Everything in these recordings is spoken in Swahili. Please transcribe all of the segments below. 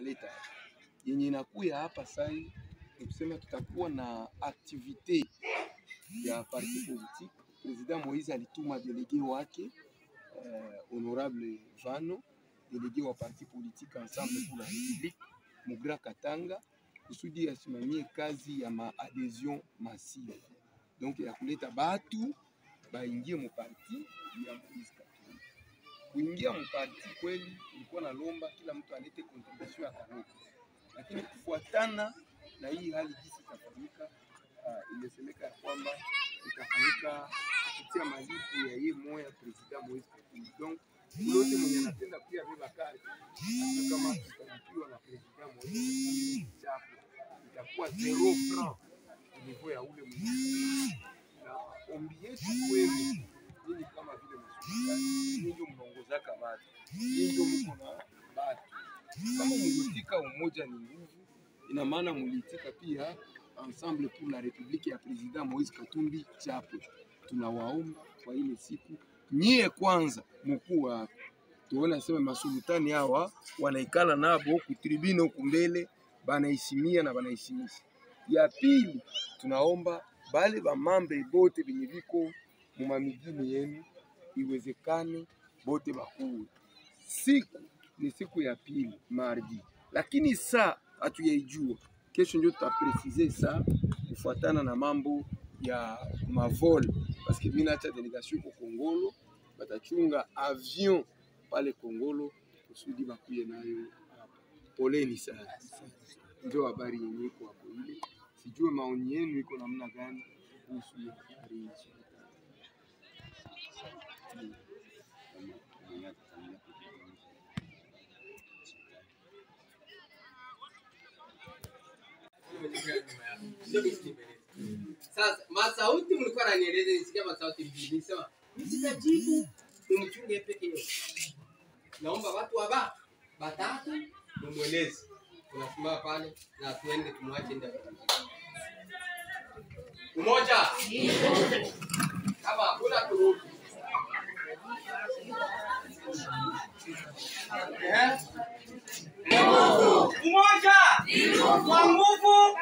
tunaleta hapa. Yenye inakuya hapa sai ni kusema tutakuwa na activite ya parti politique. President Moise alituma delege wake eh, honorable Vano, delege wa parti politique Ensemble pour la République Mugra Katanga, kusudi asimamie kazi ya maadhesion massive, donc ya kuleta batu baingie mu parti ya Moise Katumbi. Kuingia mu parti kweli, ilikuwa nalomba kila mtu alete contribution ya kanuni, lakini kufuatana na hii hali jinsi itafanyika, uh, imesemeka ya kwamba itafanyika kupitia malipo ya yeye moya president Moise Katumbi. Donc yote mwenye anapenda pia beba kadi hata kama tutalipiwa na president Moise chapo itakuwa zero franc au niveau ya ule mwenye na ombi yetu kwenu nyinyi kama vile masultani, nyinyi ndio mnaongozaka watu, nyinyi ndio mko na watu. Kama mlitika umoja ni nguvu, ina maana mlitika pia Ensemble pour la République ya President Moise Katumbi chapo. Tunawaomba kwa ile siku nyie kwanza mkuu wa tuone sema masultani hawa wanaikala nabo kutribune huku mbele banaheshimia na banaheshimisha. Ya pili tunaomba bale bamambre bote benye biko mumamigini yenu iwezekane bote bakuwe. Siku ni siku ya pili mardi, lakini saa hatuyaijua. Kesho ndio tutapresize saa kufuatana na mambo ya mavol, paske mimi naacha delegation iko Kongolo, batachunga avion pale Kongolo kusudi bakuye nayo hapa. Poleni sana, ndio habari yenye iko hapo ile. Sijue maoni yenu iko namna gani kuhusu hiyo habari hizo. Sasa masauti mlikuwa nanieleza, nisikia masauti mbili, nisema msitajibu, umchunge peke yake. Naomba watu waba batatu mumweleze, tunasimama pale na tuende tumwache ndani. Umoja kama hakuna turudi. Eh? Umoja kwa nguvu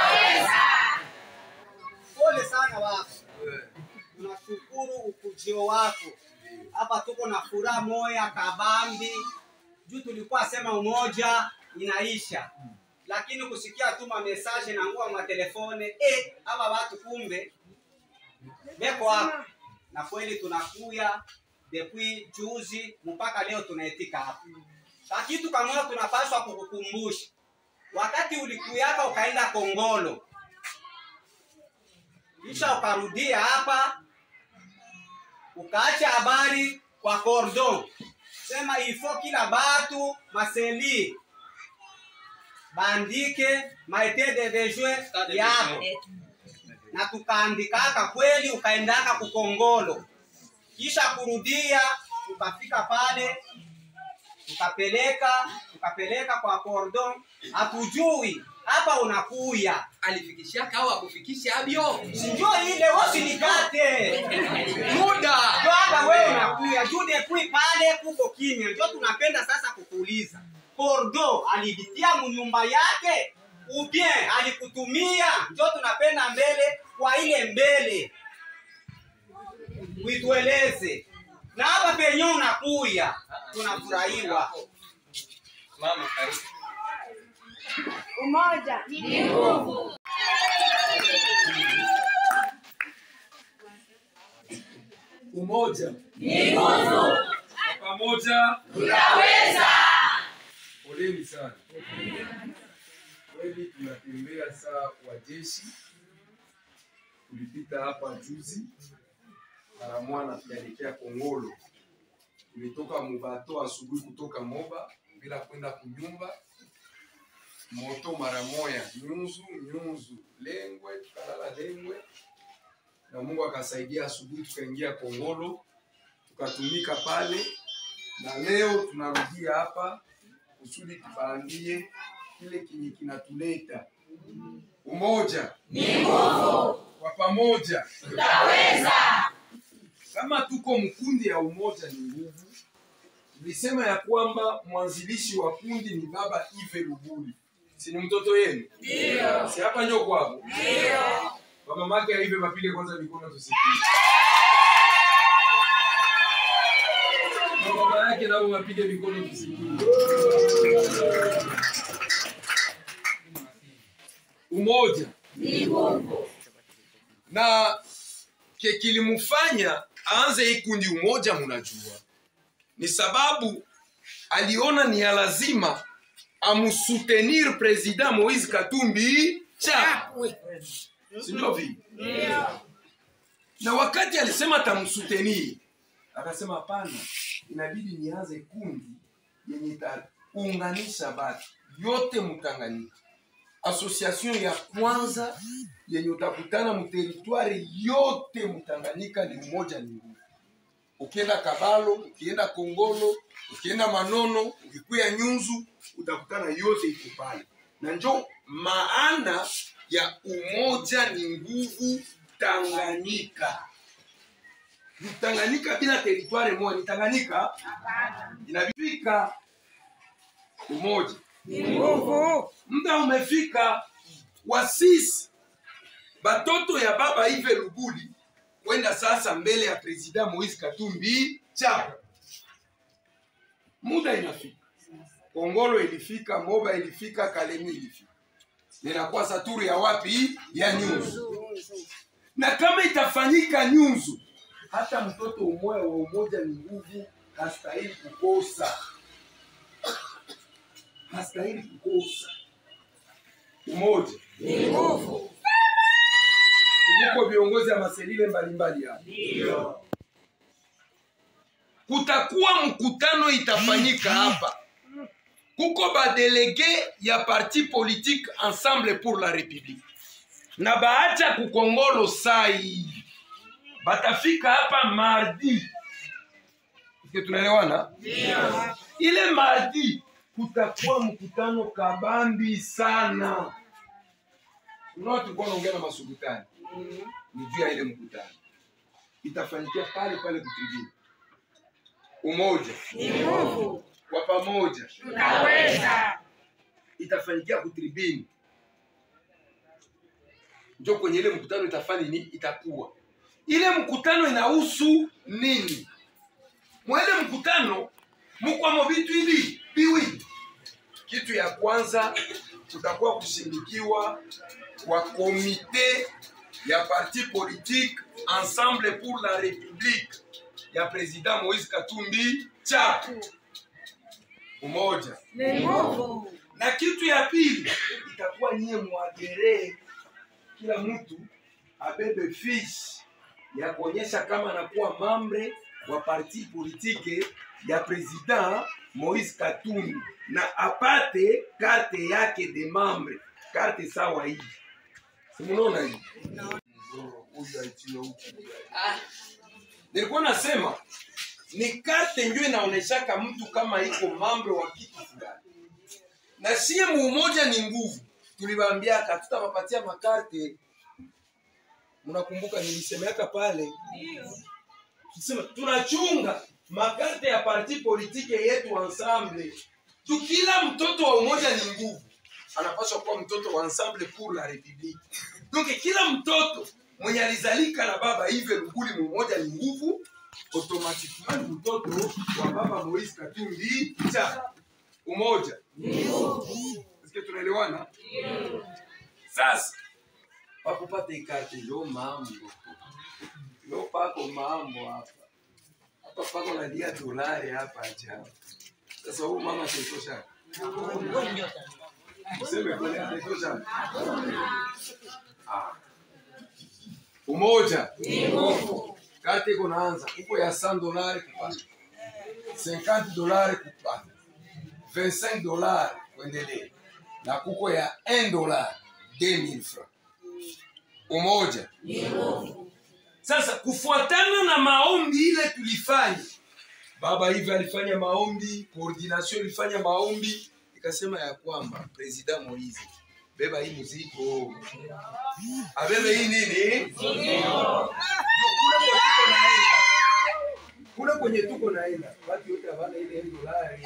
Pole sana wako, tunashukuru ukujio wako hapa. Tuko na furaha moya kabambi juu tulikuwa sema umoja inaisha, lakini kusikia tuma message na nguo ma telefone eh, hawa watu kumbe beko hapa, na kweli tunakuya depuis juzi mpaka leo tunaitika hapa. Kitu kama tunapaswa kukukumbusha, wakati ulikuyaka ukaenda Kongolo kisha ukarudia hapa ukaacha habari kwa cordon, sema ifo kila batu maseli bandike maite de bejwe yabo, na tukaandikaka kweli, ukaendaka kukongolo, kisha kurudia ukafika pale ukapeleka ukapeleka kwa cordon, hatujui hapa unakuya alifikishaka au akufikisha abyo Sinjo ile wosinikate muda ndio hapa wewe unakuya juu depuis pale kuko kimya, ndio tunapenda sasa kukuuliza Kordo alibitia munyumba yake ubien alikutumia, ndio tunapenda mbele kwa ile mbele uitueleze, na hapa penye unakuya tunafurahiwa. mama karibu Umoja ni nguvu. Umoja Ni nguvu. na pamoja, Tunaweza. poleni sana. Kweli tunatembea saa wa jeshi, tulipita hapa juzi mara mwana tukaelekea Kongolo. Tulitoka Mubato asubuhi kutoka Moba bila kwenda kunyumba moto mara moya nyunzu nyunzu Lengwe, tukalala Lengwe na Mungu akasaidia, asubuhi tukaingia Kongolo tukatumika pale, na leo tunarudia hapa kusudi tubaambie kile kinyi kinatuleta umoja Ni nguvu. kwa pamoja. Tunaweza. Kama tuko mkundi ya umoja ni nguvu, tulisema ya kwamba mwanzilishi wa kundi ni baba Ive Luguli, si ni mtoto yenu? Ndio. Si hapa njo kwako? Ndio. Mama yake Ive, mapige kwanza mikono tusikie. Na baba yake nao wapige mikono tusikie. Umoja Ni nguvu. na ke kilimufanya aanze hii kundi umoja, munajua ni sababu aliona ni ya lazima amusutenir president Moise Katumbi chapwe, si ndio vile? Ndio. Na wakati alisema atamsutenir, akasema hapana, inabidi nianze kundi yenye itaunganisha batu yote Mtanganyika, association ya kwanza yenye utakutana mteritwari yote Mtanganyika ni umoja ni nguvu. Ukienda Kabalo, ukienda Kongolo, ukienda Manono, ukikuya Nyunzu, utakutana yote iko pale, na njo maana ya umoja ni nguvu Tanganyika. Ni Tanganyika bila teritwari moja, ni Tanganyika inabifika umoja. Ni nguvu. Muda umefika wa sisi batoto ya baba Ive Luguli kwenda sasa mbele ya president Moise Katumbi chapa. Muda inafika, Kongolo ilifika, Moba ilifika, Kalemi ilifika, ninakuwa saturi ya wapi? Ya Nyunzu. Na kama itafanyika Nyunzu, hata mtoto umoja wa umoja ni nguvu, hastahili kukosa, hastahili kukosa umoja. Ni nguvu. Muko viongozi ya maselile mbalimbali hapa. Ndio. Kutakuwa mkutano itafanyika hapa, kuko badelege ya parti politique Ensemble pour la République na baacha kukongolo sai, batafika hapa mardi. Eske tunaelewana? Ndio. ile mardi kutakuwa mkutano kabambi sana. Unaona, tulikuwa naongea na masukutani ni juu ya ile mkutano itafanyikia pale pale kutribuni. Umoja Ni nguvu. kwa pamoja Tunaweza. itafanyikia kutribuni, njo kwenye ile mkutano itafanya nini, itakuwa ile mkutano inahusu nini? Mwele mkutano mukwamo vitu hivi viwili. Kitu ya kwanza kutakuwa kushindikiwa kwa komite ya parti politique Ensemble pour la République ya president Moise Katumbi chapu umoja Ni nguvu. na kitu ya pili itakuwa nyie mwageree kila mtu abebe fiche ya kuonyesha kama anakuwa mambre wa parti politike ya president Moise Katumbi na apate karte yake de mambre, karte sawa hii. Si munaona hii? Huyu aitie huku. Nilikuwa nasema ni karte ndio inaoneshaka mtu kama iko mambre wa kitu fulani na sie muumoja ni nguvu. Tuliwaambiaka tutawapatia makarte. Mnakumbuka nilisemeaka pale, tusema tunachunga makarte ya parti politike yetu ensemble tu. Kila mtoto wa umoja ni nguvu, anapaswa kuwa mtoto wa ensemble pour la republique. Donc kila mtoto mwenye alizalika na baba Ive Luguli muumoja ni nguvu, automatiquement ni mtoto wa baba Moise Katumbi cha umoja. Eske tunaelewana? Sasa wakupata ikarte ndio mambo ndio pako mambo hapa hapa pako nalia dolari hapa acha. Sasa huyu mama ataitosha useme kweli ataitosha? Ah. Umoja Ni nguvu. karte iko naanza uko ya 100 dolari kupata 50 dolari kupata 25 dollars kuendelea na kuko ya 1 dollar 2000 francs umoja. Ni nguvu. Sasa kufuatana na maombi ile tulifanya, baba hivi alifanya maombi, coordination ilifanya maombi, ikasema ya kwamba president Moise beba hii mzigo, abebe hii nini, Ndio kule kwa tuko naenda kule kwenye tuko naenda watu yote hawana ile dolari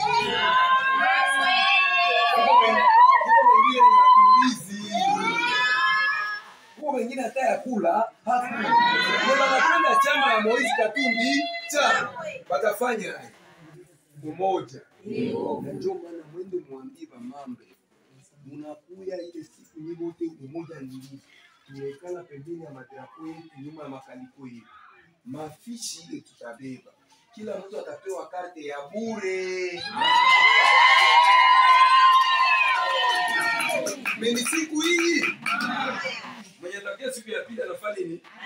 Huko wengine huko wengine ni wakimbizi huko wengine hata ya kula hakuna Ndio wanakwenda chama ya Moise Katumbi cha watafanya umoja na ndio maana mwende mwambie bamambe munakuya ile siku nyinyi wote umoja ni nini tunaikala pembeni ya madrapo yetu nyuma ya makaliko yetu mafishi ile tutabeba kila mtu atapewa karte ya bure meni siku hii mwenye takia siku ya pili anafanya nini